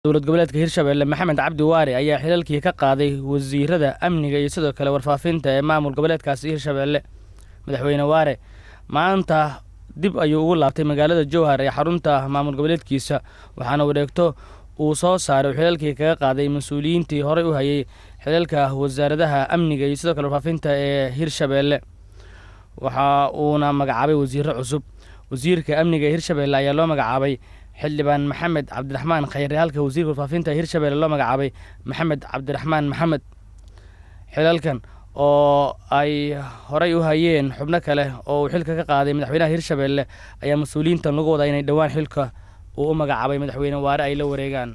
dowlad goboleedka hirshabelle maxamed cabdi waare ayaa xilalkii ka qaaday wasiirada amniga iyo sidoo kale warfaafinta ee maamul goboleedkaasi hirshabelle madaxweyne waare maanta dib ayuu ugu laabtay magaalada jowhar ee xarunta maamul goboleedkiisa waxaana wareegto uu soo saaray uu xilalkii kaga qaaday mas-uuliyiintii horey u hayay xilalka wasaaradaha amniga iyo sidoo kale warfaafinta ee hirshabelle waxa uuna magacaabay wasiiro cusub wasiirka amniga ee hirshabelle ayaa loo magacaabay xildhibaan maxamed cabdiraxmaan khayre halka wasiirka warfaafinta hirshabelle loo magacaabay maxamed cabdiraxmaan maxamed xilalkan oo ay horey u hayeen xubno kale oo uu xilka ka qaaday madaxweynaha hirshabelle ayaa mas-uuliyiintan lagu wadaa inay dhowaan xilka uu u magacaabay madaxweyne waare ay la wareegaan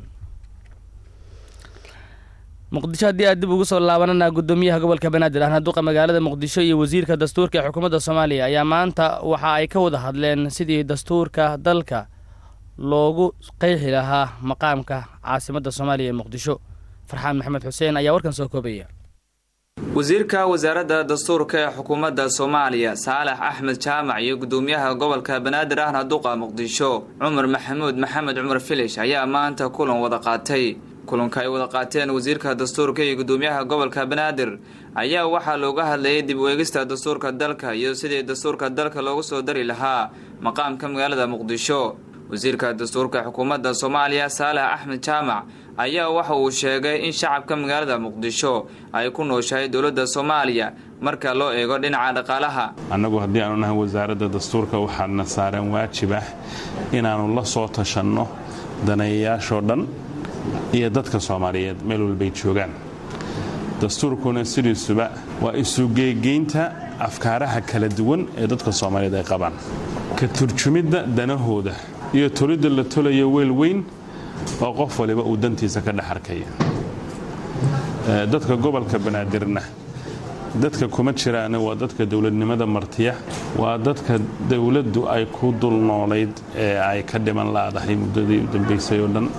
muqdisho haddii aad dib ugu soo laabanana guddoomiyaha gobolka banaadir ahna duqa magaalada muqdisho iyo wasiirka dastuurka ee xukuumadda soomaaliya ayaa maanta waxa ay ka wada hadleen sidii dastuurka dalka loogu qeexi lahaa maqaamka caasimadda soomaaliya ee muqdisho farxaan maxamed xuseen ayaa warkan soo koobaya wasiirka wasaaradda dastuurka ee xukuumadda soomaaliya saalax axmed jaamac iyo guddoomiyaha gobolka banaadir ahna duqa muqdisho cumar maxamuud maxamed cumar filish ayaa maanta kulan wada qaatay kulanka ay wada qaateen wasiirka dastuurka iyo guddoomiyaha gobolka banaadir ayaa waxaa looga hadlayay dib u eegista dastuurka dalka iyo sidii dastuurka dalka loogu soo dari lahaa maqaamka magaalada muqdisho wasiirka dastuurka xukuumadda soomaaliya saalax axmed jaamac ayaa waxa uu sheegay in shacabka magaalada muqdisho ay ku nooshahay dowladda soomaaliya marka loo eego dhinaca dhaqaalaha annagu haddii aanu nahay wasaaradda dastuurka waxaana saaran waajib ah inaannu la soo tashanno daneeyayaashoo dhan iyo dadka soomaaliyeed meel walbay joogaan dastuurkuna sidiisuba waa isugeegeynta afkaaraha kala duwan ee dadka soomaaliyeed ay qabaan ka turjumidda danahooda iyo tolidda la tolayo weel weyn oo qof waliba uu dantiisa ka dhex arkaya dadka gobolka banaadirna dadka kuma jiraane waa dadka dowladnimada martiya waa dadka dowladdu ay ku dul noolayd ee ay ka dhiman laadahay muddadii u dambaysay oo dhan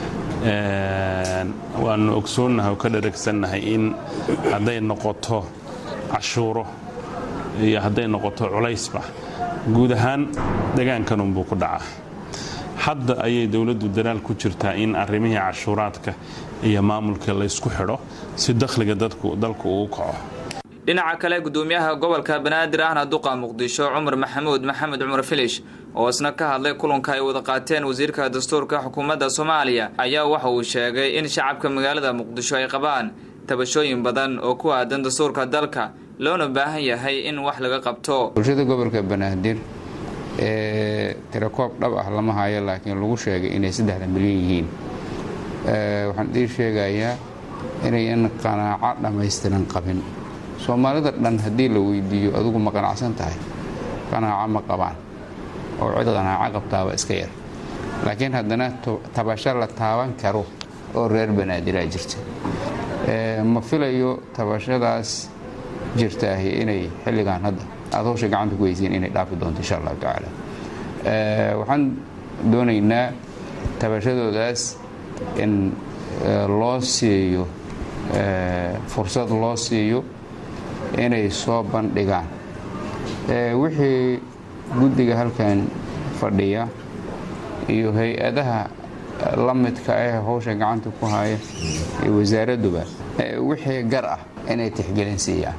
waanu ogsoonnahay oo ka dharagsannahay in hadday noqoto cashuuro iyo hadday noqoto culaysba guud ahaan degaankanunbuu ku dhacaa hadda ayay dowladdu dadaal ku jirtaa in arrimihii cashuuraadka iyo maamulka laysku xidho si dakhliga dalku uu kaco dhinaca kale guddoomiyaha gobolka banaadir ahna duqa muqdisho cumar maxamuud maxamed cumar filish oo isna ka hadlay kulanka ay wada qaateen wasiirka dastuurka xukuumadda soomaaliya ayaa waxa uu sheegay in shacabka magaalada muqdisho ay qabaan tabashooyin badan oo ku aadan dastuurka dalka loona baahan yahay in wax laga qabto bulshada gobolka banaadir ee tirakoob dhab ah lama hayo laakiin lagu sheegay inay saddexda milyan yihiin waxaan idii sheegayaa inayan qanaaco dhammaystiran qabin soomaalida dhan haddii la weydiiyo adigu ma qanacsan tahay qanaaco ma qabaan oo cid qanaaco qabtaaba iska yar laakiin haddana tabasho la taaban karo oo reer banaadirah jirta ma filayo tabashadaas jirtaahi inay xilligan hadda aad hawsha gacanta ku weysiin inay dhaafi doonto insha allahu tacaala waxaan doonaynaa tabashadoodaas in loo siiyo fursad loo siiyo inay soo bandhigaan wixii guddiga halkan fadhiya iyo hay-adaha la midka ah hawsha gacanta ku haya iyo wasaaradduba wixii gar ah inay tixgelin siiyaan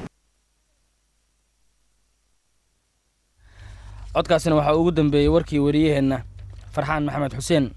codkaasina waxaa ugu dambeeyey warkii wariyaheenna farxaan maxamed xuseen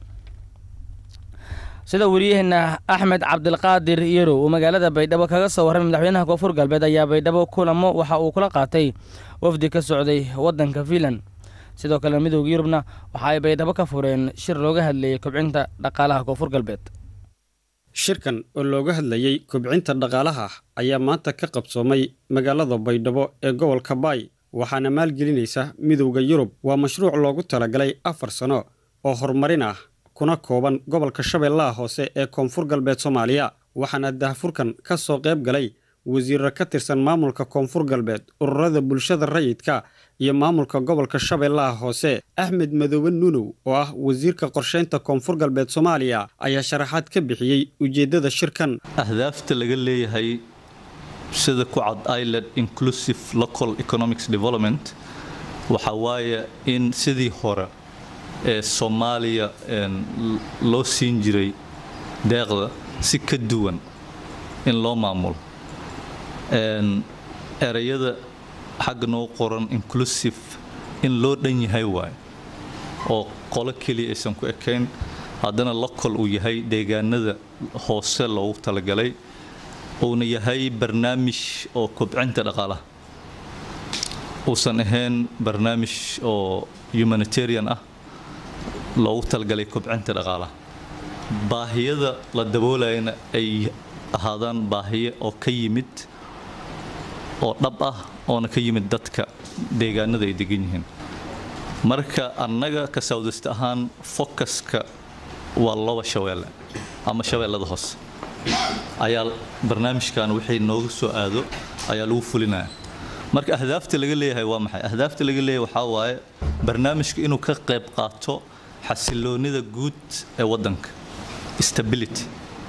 sida wariyaheenna axmed cabdilqaadir yarow uu magaalada baydhabo kaga soo warramay madaxweynaha koonfur galbeed ayaa baydhabo kulamo waxa uu kula qaatay wafdi ka socday waddanka fiinland sidoo kale midowda yurubna waxa ay baydhabo ka fureen shir looga hadlayay kobcinta dhaqaalaha koonfur galbeed shirkan oo looga hadlayey kobcinta dhaqaalaha ayaa maanta ka qabsoomay magaalada baydhabo ee gobolka baay waxaana maalgelinaysa midowda yurub waa mashruuc loogu talagalay afar sano oo horumarin ah kuna kooban gobolka shabeellaha hoose ee koonfur galbeed soomaaliya waxaana dahfurkan ka soo qayb galay wasiirro ka tirsan maamulka koonfur galbeed ururada bulshada rayidka iyo maamulka gobolka shabeellaha hoose axmed madoobe nuunow oo ah wasiirka qorshaynta koonfur galbeed soomaaliya ayaa sharaxaad ka bixiyey ujeeddada shirkan ahdaafta laga leeyahay sida ku cad island inclusive local economics development waxa waaye in sidii hore ee soomaaliya loo siin jiray deeqda si ka duwan in loo maamulo erayada xagga noo qoran inclusive in loo dhan yahay waayo oo qolo keliya aysan ku ekayn haddana local uu yahay deegaanada hoose loogu talagalay uuna yahay barnaamij oo kobcinta dhaqaalaha uusan ahayn barnaamij oo humanitarian ah loogu talagalay kobcinta dhaqaalaha baahiyada la daboolayana ay ahaadaan baahiyo oo ka yimid oo dhab ah oona ka yimid dadka deegaanada ay degan yihiin marka annaga ka sawdist ahaan focuska waa loba shabeelle ama shabeellada hoose ayaa barnaamijkan wixii nooga soo aado ayaa lagu fulinaya marka ahdaafta laga leeyahay waa maxay ahdaafta laga leeyahay waxaa waaye barnaamijka inuu ka qayb qaato xasiloonida guud ee waddanka stability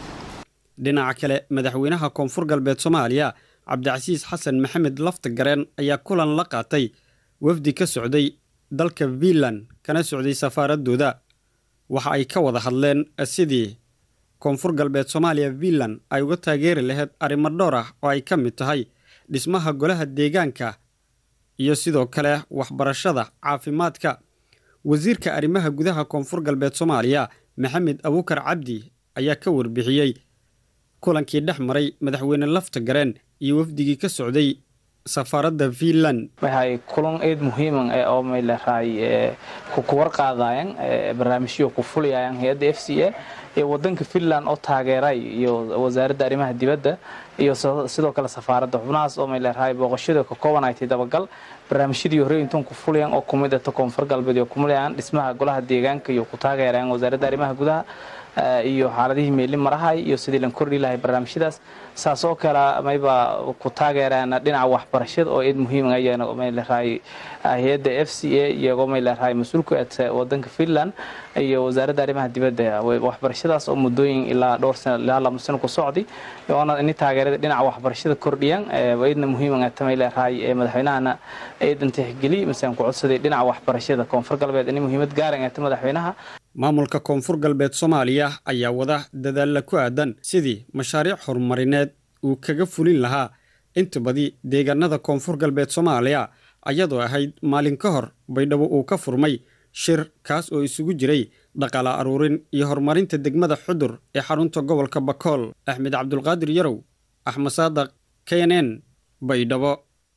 dhinaca kale madaxweynaha koonfur galbeed soomaaliya cabdicasiis xasan maxamed lafta gareen ayaa kulan la qaatay wafdi ka socday dalka fiinland kana socday safaaradooda waxa ay ka wada hadleen sidii koonfur galbeed soomaaliya fiinland ay uga taageeri lahayd arrimo dhowr ah oo ay ka mid tahay dhismaha golaha deegaanka iyo sidoo kale waxbarashada caafimaadka wasiirka arrimaha gudaha koonfur galbeed soomaaliya maxamed abuukar cabdi ayaa ka warbixiyey kulankii dhex maray madaxweyne lafta gareen iyo wafdigii ka socday safaaradda fiinland waxay kulan eed muhiiman ee oo may leedahay ku warqaadayaan barnaamijyo ku fulayayaan hay-adda f c a ee wadanka finland oo taageeray iyo wasaaradda arrimaha dibadda iyo sidoo kale safaaradda xubnahaas oo may leedahay booqashada ka kooban ay tahay dabagal barnaamijyadii hore intuun ku fulayaan oo kumid ah koonfur galbeed iyo kumulayaan dhismaha golaha deegaanka iyo ku taageerayaan wasaaradda arrimaha gudaha iyo xaaladihii meeli marahay iyo sidii lan kordhi lahay barnaamijyadaas saas oo kale mayba ku taageeraan dhinaca waxbarashada oo eed muhiim ayana may leedahay hay-adda f c a iyagoo may leedahay mas-uulku eed wadanka finland iyo wasaaradda arrimaha dibadda waxbarashadaas oo muddooyin ilaa dhowr sano ilaa lama sano ku socday oona ini taageerada dhinaca waxbarashada kordhiyaan eedna muhiiman eeta may leedahay madaxweynahana eedan tixgeli masaan ku codsaday dhinaca waxbarashada koonfur galbeed ini muhiimad gaaran eeta madaxweynaha maamulka koonfur galbeed soomaaliya ayaa wada dadaalla ku aadan sidii mashaariic horumarineed uu kaga fulin lahaa inta badi deegaanada koonfur galbeed soomaaliya ayadoo ahayd maalin ka hor baydhabo uu ka furmay shir kaas oo isugu jiray dhaqaala aruurin iyo horumarinta degmada xudur ee xarunta gobolka bakool axmed cabdulqaadir yarow axmed saadaq k n n baydhabo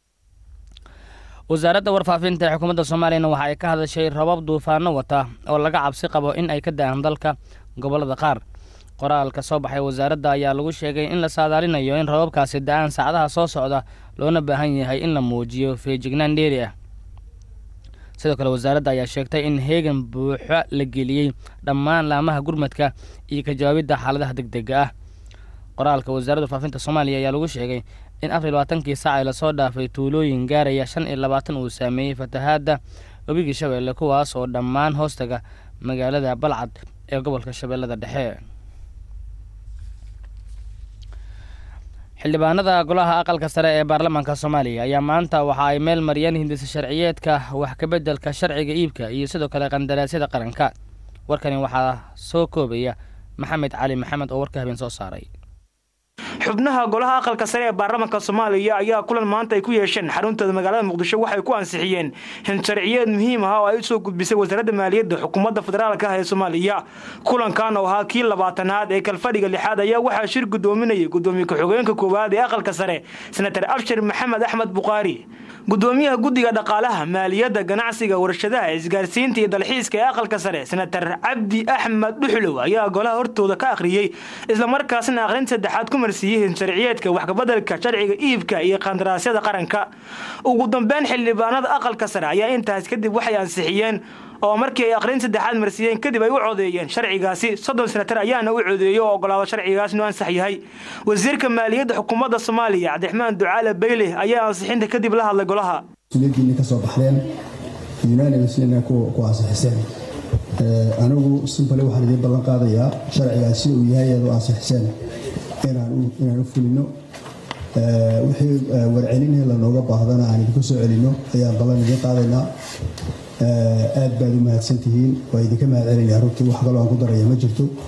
wasaaradda warfaafinta ee xukuumadda soomaaliyana waxa ay ka hadashay rabab duufaano wata oo laga cabsi qabo in ay ka da-aan dalka gobollada qaar qoraalka soo baxay wasaaradda ayaa lagu sheegay in la saadaalinayo in rababkaasi da-aan saacadaha soo socda loona baahan yahay in la muujiyo feejignaan dheeri ah sidoo kale wasaaradda ayaa sheegtay in heegan buuxo la geliyey dhammaan laamaha gurmadka iyo ka jawaabidda xaaladaha deg dega ah qoraalka wasaaradda warfaafinta soomaaliya ayaa lagu sheegay in afar iyo labaatankii saac ee lasoo dhaafay tuulooyin gaaraya shan iyo labaatan uu saameeyey fatahaadda webigii shabeelle kuwaas oo dhammaan hoostaga magaalada balcad ee gobolka shabeellada dhexe xildhibaanada golaha aqalka sare ee baarlamaanka soomaaliya ayaa maanta waxa ay meel mariyeen hindisa sharciyeedka wax kabeddelka sharciga iibka iyo sidoo kale qandaraasyada qaranka warkani waxaa soo koobaya maxamed cali maxamed oo warka habeen soo saaray xubnaha golaha aqalka sare ee baarlamaanka soomaaliya ayaa kulan maanta ay ku yeesheen xaruntooda magaalada muqdisho waxay ku ansixiyeen hinsharciyeed muhiim ah oo ay usoo gudbisay wasaaradda maaliyadda xukuumadda federaalka ah ee soomaaliya kulankan oo ahaa kii labaatanaad ee kalfadhiga lixaad ayaa waxaa shir gudoominayay gudoomiye ku-xigeenka koowaad ee aqalka sare senatar abshir maxamed axmed bukhaari gudoomiyaha guddiga dhaqaalaha maaliyadda ganacsiga warshadaha isgaarsiinta iyo dalxiiska ee aqalka sare senatar cabdi axmed dhuxlow ayaa golaha hortooda ka akhriyey islamarkaasna aqrin saddexaad ku marsiiyey hinsharciyeedka waxkabeddelka sharciga iibka iyo qandaraasyada qaranka ugu dambeyn xildhibaanada aqalka sare ayaa intaas kadib waxay ansixiyeen oo markii ay aqrin saddexaad marsiiyeen kadib ay u codeeyeen sharcigaasi soddon senatar ayaana u codeeyey oo ogolaado sharcigaas inuu ansax yahay wasiirka maaliyadda xukuumadda soomaaliya cabdiraxmaan ducaale bayle ayaa ansixinta kadib la hadlay golaha sulidiinni ka soo baxdeen unanimsna ku ansixiseen anigu simbale waxaan idiin ballan qaadayaa sharcigaas sida uu yahay aad u ansixiseen inaan u fulino wixii warcelinhe lanooga baahdana aan idinku soo celino ayaan ballan idiin qaadaynaa aad baad u mahadsantihiin waa idinka mahad celinaya runtii wax kaloo aan ku daraya ma jirto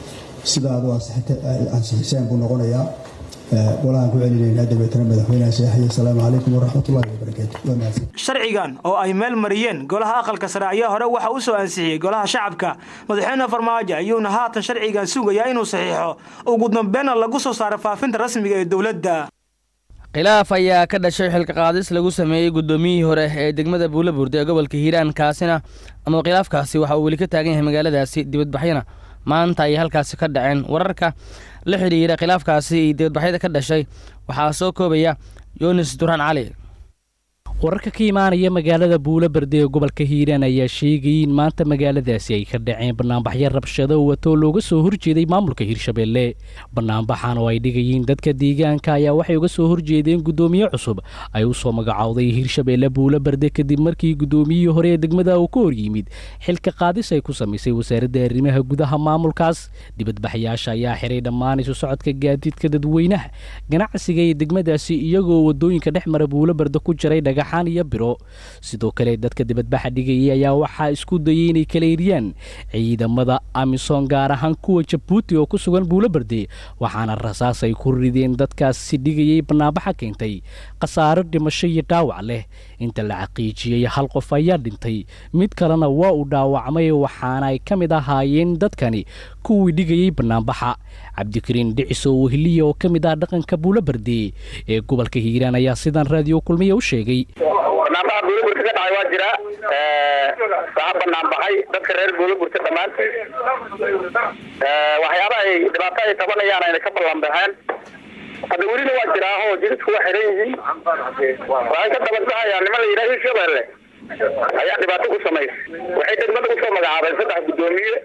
sida aad u ansixiseen buu noqonayaa golahaan ku celinaynaa dabeetana madaxweynaha seexaya asalaamu calaykum waraxmatullahi wabarakaatu waa mahadsan sharcigan oo ay meel mariyeen golaha aqalka sare ayaa hore waxa u soo ansixiyey golaha shacabka madaxweyne farmaajo ayuuna haatan sharcigan sugayaa inuu saxiixo ugu dambeynna lagu soo saaro faafinta rasmiga ee dowladda khilaaf ayaa ka dhashay xilka qaadis lagu sameeyey guddoomiyihii hore ee degmada buulaburda ee gobolka hiiraan kaasina ama khilaafkaasi waxa uu weli ka taagan yahay magaaladaasi dibadbaxyana maanta ayay halkaasi ka dhaceen wararka la xidhiira khilaafkaasi iyo dibadbaxyada ka dhashay waxaa soo koobaya yunis duraan cali wararka ka imaanaya magaalada buulaberde ee gobolka hiiraan ayaa sheegayay in maanta magaaladaasi ay ka dhaceen banaanbaxyo rabshado watoo looga soo horjeeday maamulka hiirshabeelle banaanbaxan oo ay dhigayeen dadka deegaanka ayaa waxay uga soo horjeedeen guddoomiye cusub ay u soo magacowday hiirshabeelle buulaberde kadib markii guddoomiyihii hore ee degmada uu ka hor yimid xilka qaadis ay ku samaysay wasaaradda arrimaha gudaha maamulkaas dibadbaxyaasha ayaa xiray dhammaan isu socodka gaadiidka dadweynaha ganacsiga ee degmadaasi iyagoo wadooyinka dhex mara buulaberde ku jiray dhagax iyo biro sidoo kale dadka dibadbaxa dhigayay ayaa waxaa isku dayay inay kala eriyaan ciidamada amisom gaar ahaan kuwa jabuuti oo ku sugan buulaberde waxaana rasaas ay ku rideen dadkaasi dhigayay banaanbaxa keentay khasaaro dhimasho iyo dhaawac leh inta la xaqiijiyey hal qof ayaa dhintay mid kalena waa uu dhaawacmay waxaana ay ka mid ahaayeen dadkani kuwii dhigayay banaanbaxa cabdikariin dhiciso wehliya oo ka mid ah dhaqanka buulaberde ee gobolka hiiraan ayaa sidan raadiyo kulmiya u sheegay banaanbaxa buulaburta ka dhacay waa jiraa waxaa banaanbaxay dadka reer buulaburta dhammaantiis waxyaaba ay dhibaato ay tabanayaan ayna ka ballanbaxeen hadda welina waa jiraa oo jidadku waa xiran yihiin waxay ka dabadbaxayaan niman la yidhaha hirshabeelle ayaa dhibaato ku samaysay waxay degmada kusoo magacaabeen saddex guddoomiye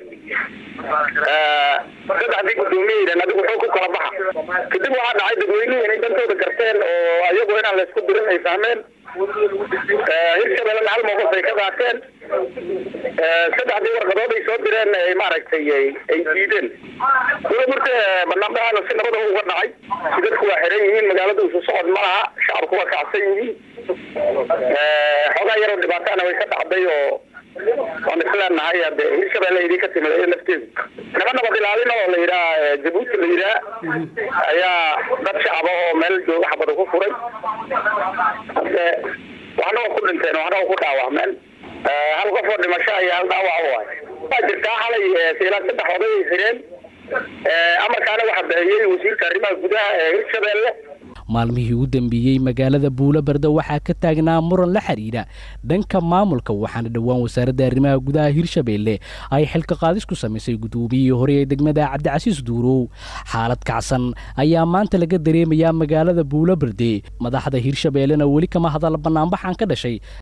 saddexdii guddoomiye yidhahn adigu wuxuu ku kala baxa kadib waxaa dhacay dadweynihii inay dantooda garteen oo ayagu inaan laysku dirin ay fahmeen hirshabellena hal mowqif ay ka qaateen saddexdii warqadood ay soo direen ay maaragtay ay diideen buulaburta banaanbaxaana si nabada uga dhacay jidadku waa xiran yihiin magaalada isu socod ma laha shacabku waa kacsan yihiin xoogaa yaroo dhibaatana way ka dhacday oo waan isleenahay hade hirshabelle idin ka timid iyada lafteedu naba nabad ilaalin oo la yidhaha jabuuti la yidhaha ayaa dad shacaba oo meel jooga xabada ku furay hade waxna waa ku dhinteen waxna waa ku dhaawacmeen hal qof oo dhimasho iyo hal dhaawac u waay waa jirtaa xalay ilaa saddex oday ay xireen amarkaana waxaa bixiyey wasiirka arrimaha gudaha ee hirshabelle maalmihii u dambeeyey magaalada buulaberde waxaa ka taagnaa muran la xidhiidha dhanka maamulka waxaana dhowaan wasaaradda arrimaha gudaha hirshabeelle ay xilka qaadis ku samaysay guddoomiyihii hore ee degmada cabdicasiis duurow xaalad kacsan ayaa maanta laga dareemayaa magaalada buulaberde madaxda hirshabeellena weli kama hadal banaanbaxan ka dhashay